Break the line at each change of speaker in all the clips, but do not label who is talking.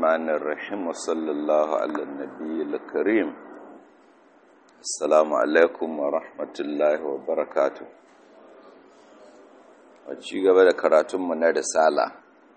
الرحمن الرحيم وصلى الله على النبي الكريم السلام عليكم ورحمة الله وبركاته ci gaba da karatunmu na risala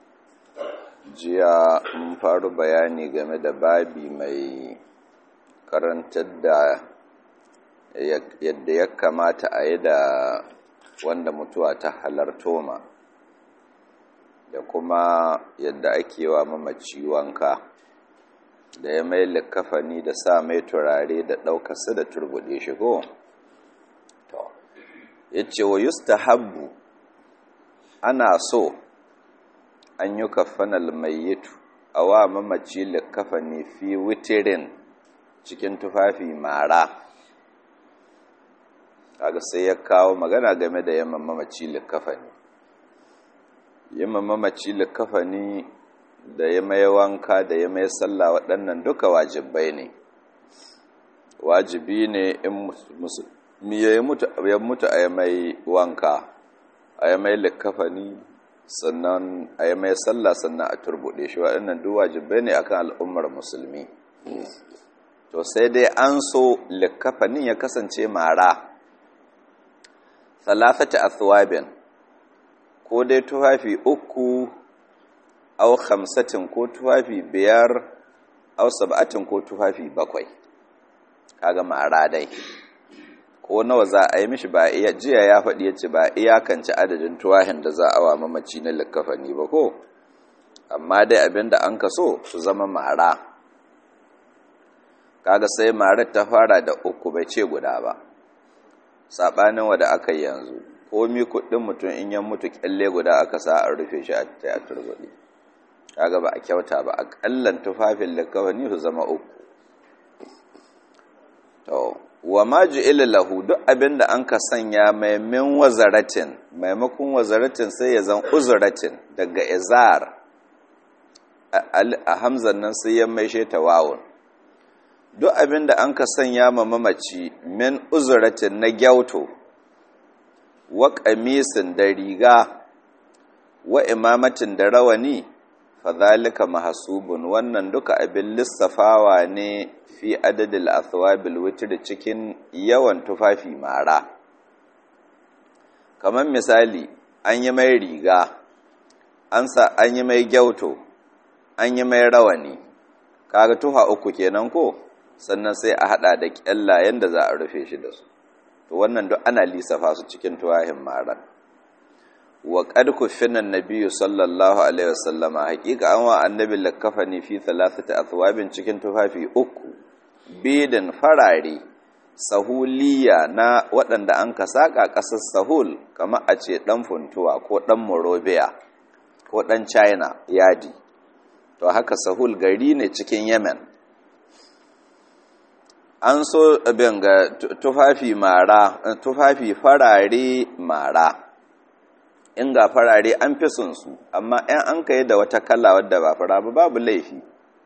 jiya mun faru bayani game da babi mai karantar da yadda ya kamata a yi da wanda mutuwa ta halarto ma da kuma yadda ake wa mamaci wanka da ya mai likafani da sa mai turare da ɗaukarsa da turbuɗe shi ko? to ya ce wa yusta habbu ana so an yi kafanal mayyitu a wa mamaci likafani fi witirin cikin tufafi mara kaga sai ya kawo magana game da yamman mamaci likafani yamman mamaci likafani da ya mai wanka da ya mai sallah waɗannan duka wajibai ne wajibi ne in musulmi ya mutu a yi mai wanka a yi mai likafani sannan a yi mai sallah sannan a turbuɗe shi waɗannan duk wajibai ne akan al'ummar musulmi to sai dai an so likafanin ya kasance mara talafata athwabin ko dai tufafi uku au khamsatin ko tufafi biyar au sab'atin ko tufafi bakwai kaga mara dai ko nawa za a yi mishi ba iya jiya ya faɗi yace ba iyakance adadin tuwahin da za a wa mamaci na likafani ba ko amma dai abinda an kaso su zama mara kaga sai marar ta fara da uku bai ce guda ba saɓanin wada aka yi yanzu komi kuɗin mutum in yan mutu kyalle guda aka sa a rufe shi a ta a turbuɗi kaga ba a kyauta ba a ƙallan tufafin likawani su zama uku to wa ma ju'ila lahu duk abin da an ka sanya maimin wazaratin maimakon wazaratin sai ya zan uzuratin daga izar a hamzan nan sai ya maishe ta wawun duk abin da an ka sanya ma mamaci min uzuratin na gyauto wa ƙamisin da riga wa imamatin da rawani fadhalika mahasubun wannan duka abin lissafawa ne fi adadil athwabil witr cikin yawan tufafi mara kamar misali an yi mai riga an sa an yi mai gyauto an yi mai rawani kaga tuha uku kenan ko sannan sai a hada da kyallayen da za a rufe shi da su to wannan duk ana lissafa su cikin tuwahin maran wa qad kufina an-nabiy sallallahu alaihi wasallama hakika an wa annabi lakafani fi thalathati athwabin cikin tufafi uku bidin farare sahuliya na waɗanda an ka saka ƙasar sahul kamar a ce ɗan funtuwa ko ɗan morobiya ko ɗan china yadi to haka sahul gari ne cikin yemen an so abin ga tufafi mara tufafi farare mara in ga farare an fi sun su amma in an kai da wata kala wadda ba fara ba babu laifi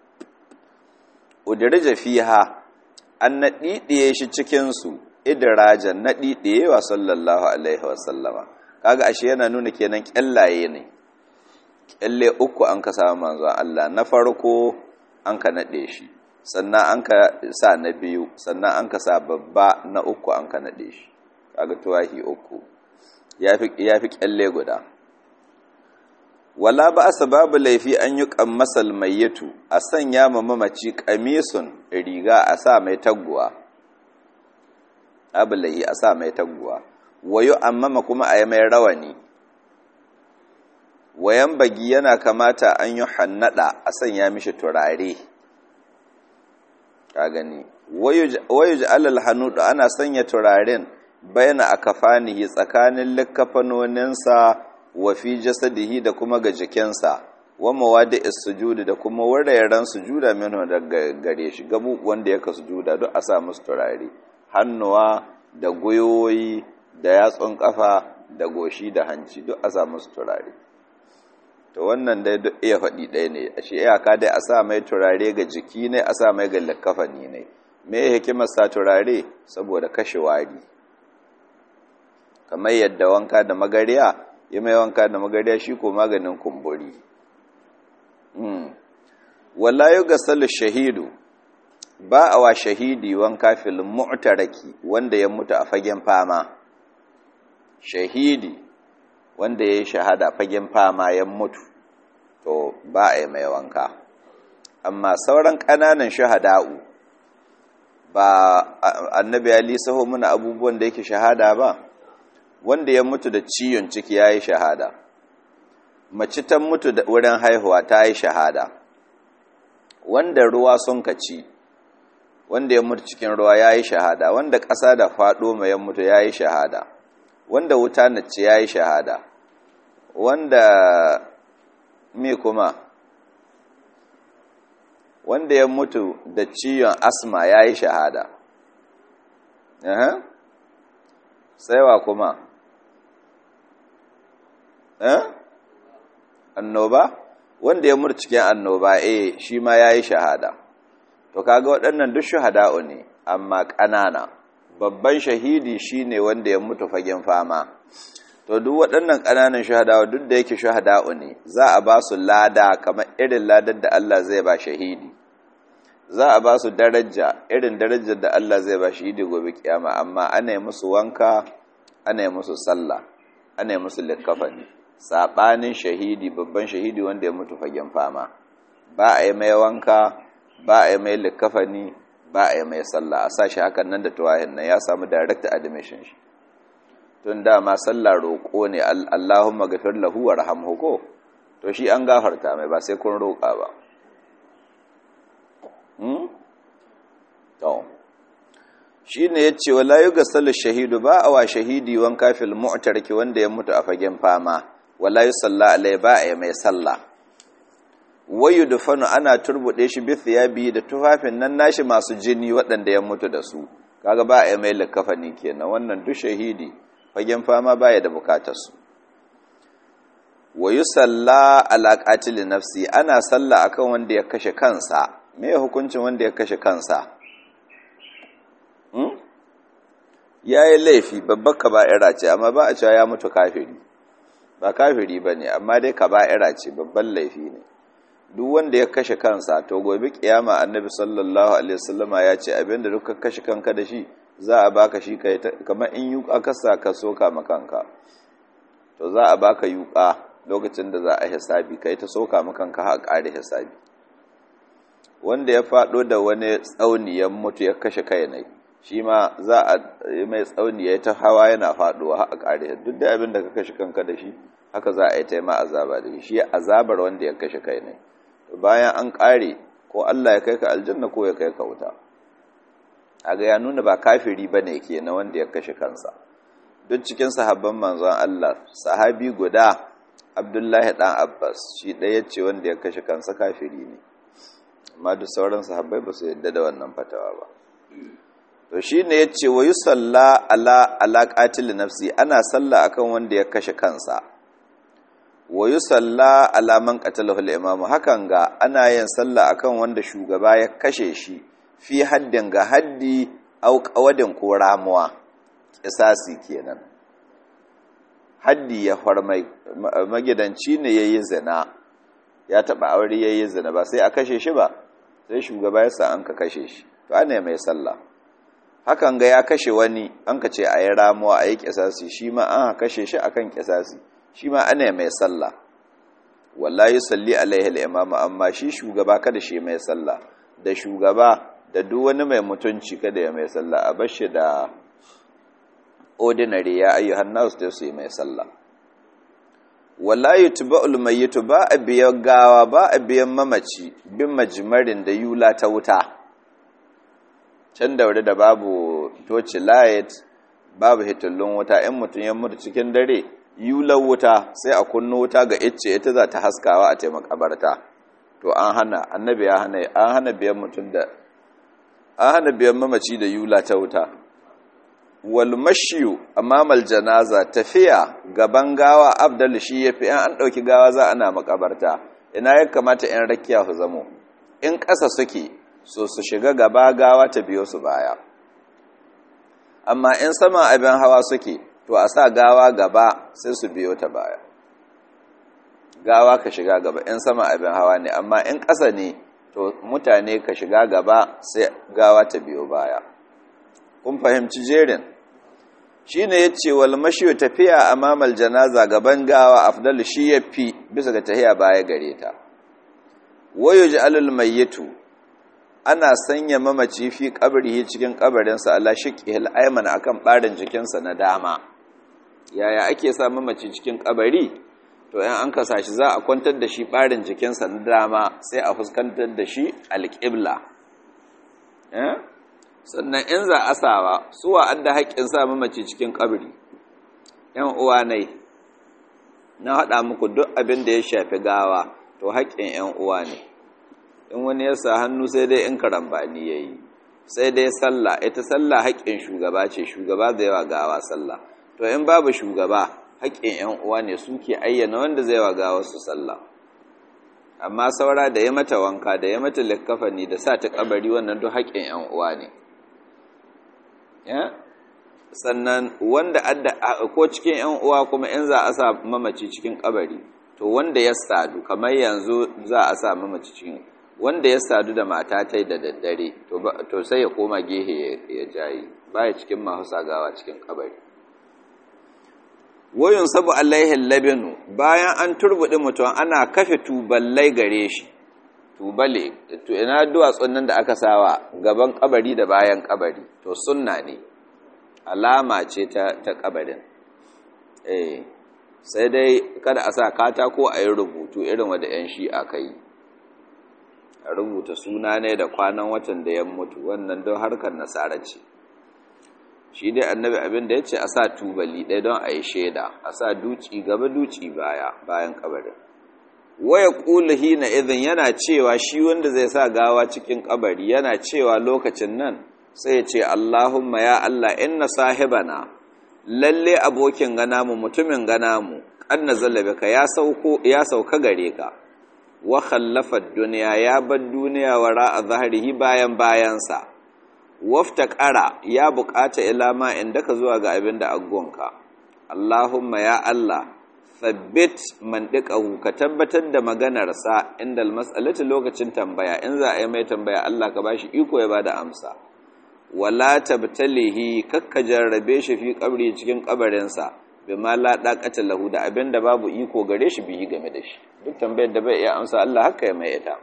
udirja fiha an naɗiɗiye shi cikinsu idirajan naɗiɗiye wa sallallahu alaihi wasallama kaga ashe yana nuna kenan kyallaye ne kyalle uku an ka samu manzon Allah na farko an ka naɗe shi sannan an ka sa na biyu sannan an ka sa babba na uku an ka naɗe shi kaga tuwahi uku ya fi kyalle guda wala ba asa babu laifi an yi kammasal mayyatu a sanya ma mamaci kamisun riga a sa mai taguwa abu laifi a sa mai taguwa wayo amma kuma a yi mai rawani wayan bagi yana kamata an yi hannada a sanya mishi turare ka gani wayo ji alal hannudu ana sanya turaren bayana a kafanihi tsakanin likkafanoninsa wa fi jasadihi da kuma ga jikinsa wa mawadi sujudi da kuma wuraren sujuda minhu daga gare shi gabu wanda yaka sujuda duk a sa musu turare hannuwa da goyoyi da yatsun kafa da goshi da hanci duk a sa musu turare to wannan dai duk iya faɗi ɗaya ne a shi iyaka dai a sa mai turare ga jiki ne a sa mai ga likafani ne me hikimar sa turare saboda kashe wari kamar yadda wanka da magariya yi mai wanka da magariya shi ko maganin kumburi wala yughsalu shahidu ba a wa shahidi wanka fil mu'taraki wanda ya mutu a fagen fama shahidi wanda ya yi shahada fagen fama ya mutu to ba a yi mai wanka amma sauran ƙananan shahada'u ba annabi ya lisaho muna abubuwan da yake shahada ba wanda ya mutu da ciyon ciki ya yi shahada mace ta mutu da wurin haihuwa ta yi shahada wanda ruwa sun kaci wanda ya mutu cikin ruwa ya yi shahada wanda ƙasa da faɗo mai ya mutu ya yi shahada wanda wuta na ce ya yi shahada wanda me kuma wanda ya mutu da ciwon asma ya yi shahada saiwa kuma annoba wanda ya mutu cikin annoba eh shi ma ya yi shahada to kaga waɗannan duk shahada'u ne amma ƙanana babban shahidi shine wanda ya mutu fagen fama to duk waɗannan ƙananan shahadawa duk da yake shahada'u ne za a ba su lada kamar irin ladar da Allah zai ba shahidi za a ba su daraja irin darajar da Allah zai ba shahidi gobe kiyama amma ana yi musu wanka ana yi musu sallah ana yi musu likafani saɓanin shahidi babban shahidi wanda ya mutu fagen fama ba a yi mai wanka ba a yi mai likafani ba a yi mai sallah a sa shi hakan nan da tuwahin nan ya samu direct admission shi tun dama sallah roƙo ne Allahumma gafir lahu wa rahamhu ko to shi an gafarta mai ba sai kun roƙa ba hmm to shine yace wala yughsalu shahidu ba awa shahidi wan kafil mu'tarki wanda ya mutu a fagen fama wala yusalla alai ba a mai sallah wayu dufanu ana turbude shi bi thiyabi da tufafin nan nashi masu jini waɗanda ya mutu da su kaga ba a mai likafani kenan wannan duk shahidi fagen fama baya da bukatarsu wa yi salla alaƙatili nafsi ana salla akan wanda ya kashe kansa me hukuncin wanda ya kashe kansa hmm? ya yi laifi babbar kaba'ira ce amma ba a cewa ya mutu kafiri ba kafiri ba ne amma dai kaba'ira ce babban laifi ne duk wanda ya kashe kansa to gobe kiyama annabi sallallahu alaihi wasallama ya ce abinda duk ka kashe kanka da shi za a baka shi kai kamar in yuka ka sa ka soka makanka to za a baka yuka lokacin da za a hisabi kai ta soka makanka har ƙare hisabi wanda ya faɗo da wani tsauni ya mutu ya kashe kai ne shi ma za a yi mai tsauni ya ta hawa yana faɗuwa har ƙare duk da abin da ka kashe kanka da shi haka za a yi ta ma azaba da shi azabar wanda ya kashe kai ne bayan an ƙare ko Allah ya kai ka aljanna ko ya kai ka wuta aga ya nuna ba kafiri ba ne ke na wanda ya kashe kansa duk cikin sahabban manzon Allah sahabi guda abdullahi ɗan abbas shi ɗaya ce wanda ya kashe kansa kafiri ne amma duk sauran sahabbai ba su yadda da wannan fatawa ba to shi ne ya ce wa yi salla ala alaƙatil nafsi ana salla akan wanda ya kashe kansa wa yi salla alaman ƙatalahul imamu hakan ga ana yin salla akan wanda shugaba ya kashe shi fi haddin ga haddi au ƙawadin ko ramuwa ƙisasi kenan haddi ya farmai magidanci ne ya yi zina ya taɓa aure ya yi zina ba sai a kashe shi ba sai shugaba ya sa an ka kashe shi to ana mai sallah hakan ga ya kashe wani an ka ce a yi ramuwa a yi ƙisasi shi ma an kashe shi akan ƙisasi shi ma ana mai sallah wallahi salli alaihi al-imamu amma shi shugaba kada shi mai sallah da shugaba da duk wani mai mutunci kada ya mai sallah a bashi da ordinary ya ayyuhan nasu da su yi mai sallah wallahi tuba'ul mayyitu ba a biyan gawa ba a biyan mamaci bin majmarin da yula ta wuta can da da babu toci light babu hitullun wuta in mutum ya mutu cikin dare yular wuta sai a kunno wuta ga icce ita za ta haskawa a taimakabarta to an hana annabi ya hana an hana biyan mutum da an hana biyan mamaci da yula ta wuta wal mashiyu amamal janaza tafiya gaban gawa abdal shi yafi an dauki gawa za ana makabarta ina ya kamata in rakiya su zamo in ƙasa suke so su shiga gaba gawa ta biyo su baya amma in sama abin hawa suke to a sa gawa gaba sai su biyo ta baya gawa ka shiga gaba in sama abin hawa ne amma in ƙasa ne to mutane ka shiga gaba sai gawa ta biyo baya kun fahimci jerin shine yace wal mashiyu tafiya amamal janaza gaban gawa afdal shi yafi bisa ga tahiya baya gare ta wayo ja'alul mayyitu ana sanya mamaci fi kabrihi cikin kabarinsa Allah shiqihil ayman akan barin jikinsa na dama yaya ake sa mamaci cikin kabari to in an kasa shi za a kwantar da shi barin jikinsa na dama sai a fuskantar da shi alqibla eh sannan in za a sawa suwa adda haƙƙin sa mamaci cikin kabari yan uwa nai na haɗa muku duk abin da ya shafi gawa to haƙƙin ‘yan uwa ne in wani ya sa hannu sai dai in karambani ya yi sai dai sallah ita sallah haƙƙin shugaba ce shugaba da yawa gawa sallah to in babu shugaba haƙƙin ‘yan uwa ne suke ayyana wanda zai wa gawa su sallah amma saura da ya mata wanka da ya mata likkafani da sa ta kabari wannan duk haƙƙin ‘yan uwa ne sannan wanda adda ko cikin ‘yan uwa kuma in za a sa mamaci cikin kabari to wanda ya sadu kamar yanzu za a sa mamaci cikin wanda ya sadu da mata ta da daddare to sai ya koma gehe ya jayi baya cikin masu sagawa cikin kabari wayun sabu alaihi labinu bayan an turbuɗi mutum ana kafe tuballai gare shi tubale to ina duwatsun nan da aka sawa gaban kabari da bayan kabari to sunna ne alama ce ta ta kabarin eh sai dai kada a sa katako a yi rubutu irin wanda 'yan shi'a kai a rubuta suna ne da kwanan watan da ya mutu wannan don harkar nasara ce shi dai annabi abin da ya ce a sa tubali ɗaya don a yi shaida a sa duci gaba duci baya bayan kabarin waya ƙula hina idan yana cewa shi wanda zai sa gawa cikin kabari yana cewa lokacin nan sai ya ce Allahumma ya Allah inna sahibana lalle abokin gana mu mutumin gana mu kanna zallabaka ya sauko ya sauka gare ka wa khallafa dunya ya bar duniya wara a zahrihi bayan bayansa wafta qara ya bukata ila ma indaka zuwa ga abin da aggonka Allahumma ya Allah thabbit man dikahu ka tabbatar da maganarsa inda almas'alati lokacin tambaya in za a yi mai tambaya Allah ka bashi iko ya bada amsa wala tabtalihi kakka jarrabe shi fi kabri cikin kabarinsa bima la daqata lahu da abinda babu iko gare shi biyi game da shi duk tambayar da bai iya amsa Allah haka ya mai ita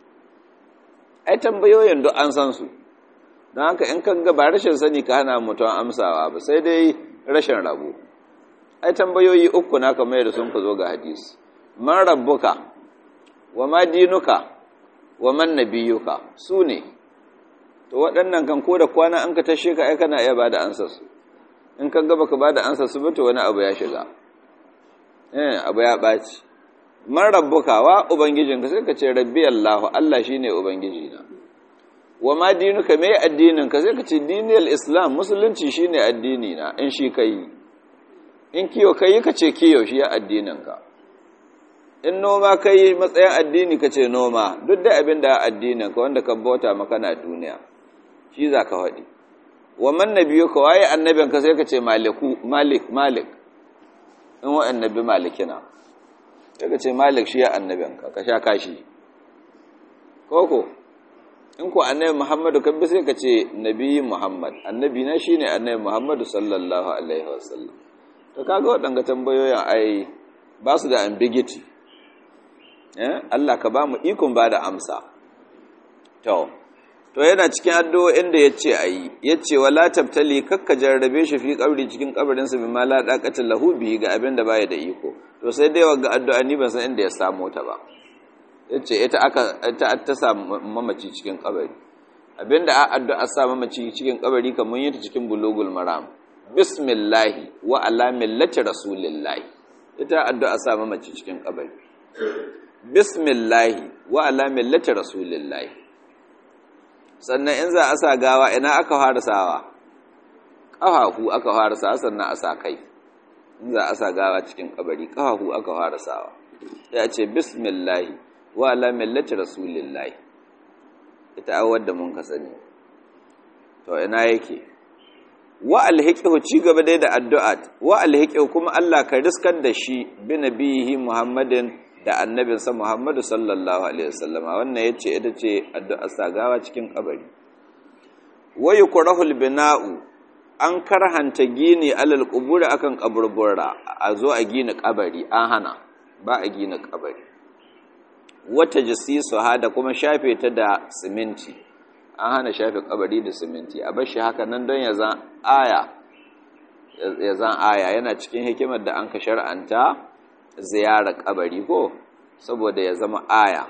ai tambayoyin duk an san su don haka in kan ga ba rashin sani ka hana mutum amsawa ba sai dai rashin rabo ai tambayoyi uku na kamar da sun ka zo ga hadisi man rabbuka wa ma dinuka wa man nabiyuka su ne to waɗannan kan ko da kwana an ka tashe ka ai kana iya bada ansar su in kan gaba ka bada ansar su to wani abu ya shiga eh abu ya baci man rabbuka wa ubangijinka sai ka ce rabbi Allah Allah shine ubangiji na wa ma dinuka me addinin ka sai ka ce dinil islam musulunci shine addini na in shi kai in kiyo kai ka ce kiyo shi ya addinin ka in noma kai matsayin addini ka ce noma duk da abin da addinin ka wanda ka bauta maka na duniya shi za ka faɗi wa man nabiyu ka waye annabin ka sai ka ce maliku malik malik in wa annabi malikina sai ka ce malik shi ya annabin ka ka sha kashi koko in ku annabi muhammadu kan bi sai ka ce nabi muhammad annabi na shine annabi muhammadu sallallahu alaihi wasallam to kaga waɗanga tambayoyin ai ba su da ambiguity Allah ka ba mu ikon ba da amsa to to yana cikin addu'o'in da yace ayi yace wala tabtali kakka jarrabe shi fi kabri cikin kabarin sa bima la daqata lahu bi ga abin da baya da iko to sai dai wanga addu'a ni ban san inda ya samu ta ba yace ita aka ta ta sa mamaci cikin kabari abinda a addu'a sa mamaci cikin kabari kamar yata cikin bulugul maram bismillahi wa ala millati rasulillahi ita addu'a sa mamaci cikin kabari bismillahi wa ala millati rasulillahi sannan in za a sa gawa ina aka fara sawa ƙafafu aka fara sawa sannan a sa kai in za a sa gawa cikin kabari ƙafafu aka fara sawa ya ce bismillahi wa ala millati rasulillahi ita awar da mun ka sani to ina yake wa alhiqihu ci gaba dai da addu'a wa alhiqihu kuma Allah ka riskar da shi bi nabihi Muhammadin da annabinsa Muhammadu sallallahu alaihi wasallama wannan yace ita ce addu'a sagawa cikin kabari wayu kurahul bina'u an karhanta gini alal quburi akan kaburbura a zo a gina kabari an hana ba a gina kabari wata jisisu ha da kuma shafe ta da siminti an hana shafe kabari da siminti a bashi haka nan don ya zan aya ya zan aya yana cikin hikimar da an ka shar'anta ziyarar kabari ko saboda ya zama aya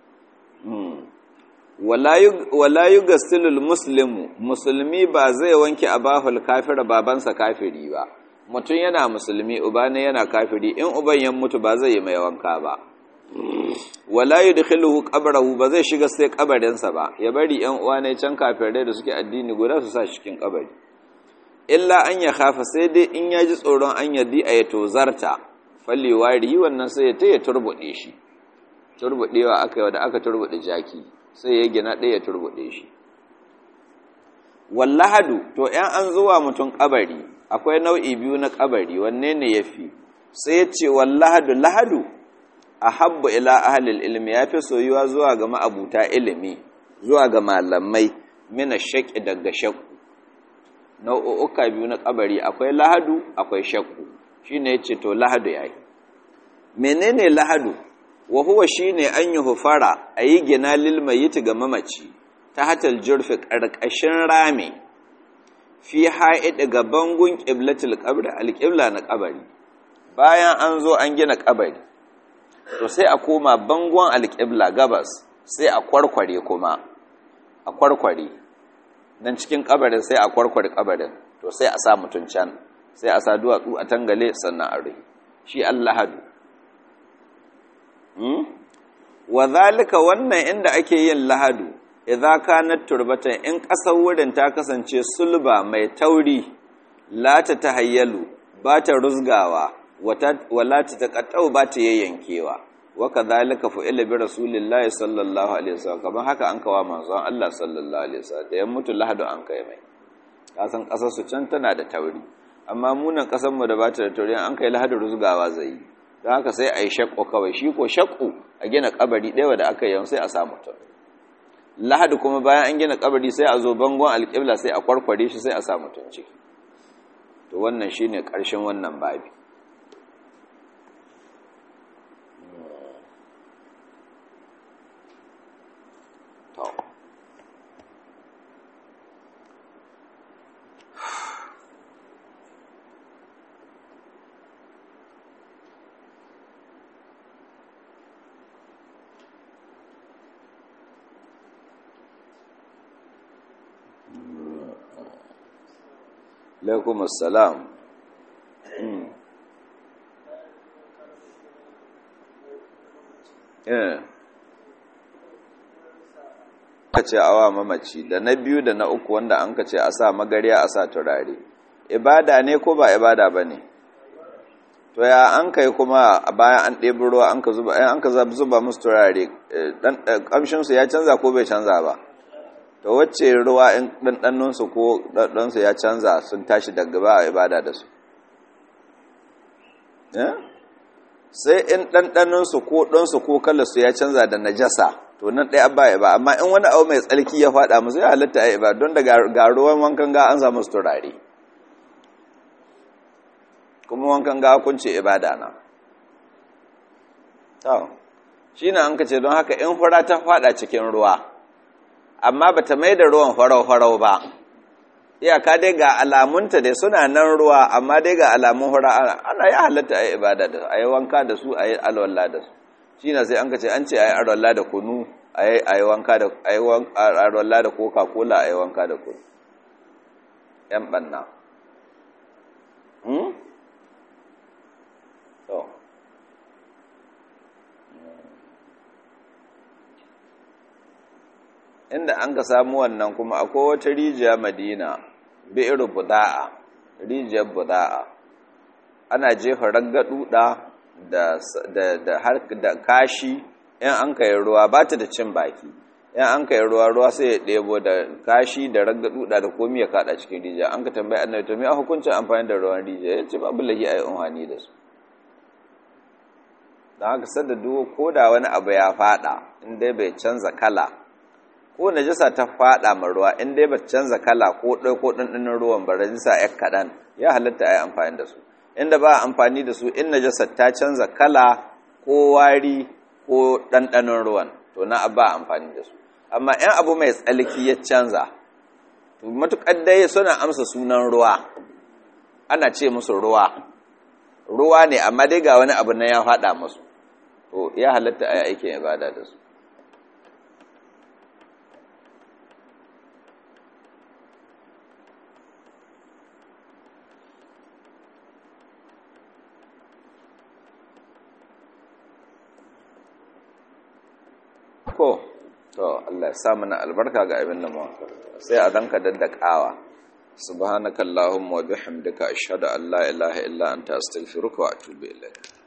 wala yi gastilul muslimu musulmi ba zai wanke abahul kafira babansa kafiri ba mutum yana musulmi uba ne yana kafiri in uban ya mutu ba zai yi mai wanka ba wala yi dukkanuhu kabarahu ba zai shiga sai kabarinsa ba ya bari yan uwa ne can kafirai da suke addini guda su sa cikin kabari illa an ya kafa sai dai in ya ji tsoron an yaddi a ya tozarta fallewa wannan sai ya ta ya turbuɗe shi turbuɗewa aka yi da aka turbuɗe jaki sai ya gina ɗaya ya turbuɗe shi wallahadu to ‘yan an zuwa mutum ƙabari akwai nau'i biyu na ƙabari wanne ne ya fi sai ya ce wallahadu lahadu a habba ila ahalil ilimi ya fi soyuwa zuwa ga ma'abuta ilimi zuwa ga malamai mina shaƙi daga shakku nau'uka biyu na ƙabari akwai lahadu akwai shakku shi ne ya ce to lahadu ya yi menene lahadu wa huwa shine an yi hufara a yi gina lilmayiti ga mamaci ta hatal jurfi ƙarƙashin rami fi ha'iɗi ga bangun ƙiblatul ƙabri alƙibla na ƙabari bayan an zo an gina ƙabari to sai a koma bangon alƙibla gabas sai a kwarkware kuma a kwarkware don cikin ƙabarin sai a kwarkware ƙabarin to sai a sa mutum can sai a sa duwatsu a tangale sannan a rai shi Allah hadu wa zalika wannan inda ake yin lahadu idza kanat turbatan in kasar wurin ta kasance sulba mai tauri la ta tahayyalu ba ta rusgawa wala ta taqattau ba ta yayyankewa wa kadhalika fu'ila bi rasulillahi sallallahu alaihi wasallam kamar haka an kawa manzon Allah sallallahu alaihi wasallam da ya mutu lahadu an kai mai kasan kasar su can tana da tauri amma munan kasar mu da ba ta da tauri an kai lahadu rusgawa zai yi don haka sai a yi shakko kawai shi ko shakku a gina kabari ɗaya da aka yi sai a samu ta lahadi kuma bayan an gina kabari sai a zo bangon alƙibla sai a kwarkware shi sai a samu tun ciki to wannan shi ne ƙarshen wannan babi alaikum assalam ka ce awa mamaci da na biyu da na uku wanda an ka ce a sa magariya a sa turare ibada ne ko ba ibada ba ne to ya an kai kuma bayan an ɗebi ruwa an ka zuba an ka zuba musu turare ƙamshinsu ya canza ko bai canza ba to wacce ruwa in ɗanɗannunsu ko ɗanɗansu ya canza sun tashi daga ba a ibada da su sai in ɗanɗannunsu ko ɗansu ko kalarsu ya canza da najasa to nan ɗaya ba ba amma in wani abu mai tsarki ya faɗa musu ya halatta a ibada don da ga ruwan wankan ga an samu su turare kuma wankan ga kun ce ibada na shi na an ka ce don haka in fura ta faɗa cikin ruwa amma bata mai da ruwan farau-farau ba iyaka dai ga alamunta dai suna nan ruwa amma dai ga alamun hura ana ya halatta a yi ibada da su a yi wanka da su a yi alwallah da su shi na sai an ka ce an ce a yi alwallah da kunu a yi wanka da a yi alwallah da coca-cola a yi wanka da kunu yan banna inda an ka samu wannan kuma akwai wata rijiya madina bi'ir buda'a rijiyar buda'a ana jefa raggaduda da da da har da kashi in an kai ruwa ba ta da cin baki in an kai ruwa ruwa sai ya ɗebo da kashi da raggaduda da komai ya kada cikin rijiya an ka tambayi annabi to me a hukuncin amfani da ruwan rijiya ya ce babu lahi ayi unhani da su don haka sadda duk ko da wani abu ya fada in dai bai canza kala ko najasa ta fada ma ruwa in dai ba canza kala ko ɗai ko ɗanɗanin ruwan ba najasa ya kaɗan ya halatta a yi amfani da su inda ba amfani da su in najasa ta canza kala ko wari ko ɗanɗanin ruwan to na ba amfani da su amma in abu mai tsalki ya canza to matuƙar dai suna amsa sunan ruwa ana ce musu ruwa ruwa ne amma dai ga wani abu na ya faɗa musu to ya halatta a yi aikin ibada da su ko to Allah ya sa mana albarka ga abin da mu sai a danka daddakawa subhanakallahumma wa bihamdika ashhadu an la ilaha illa anta astaghfiruka wa atubu ilayk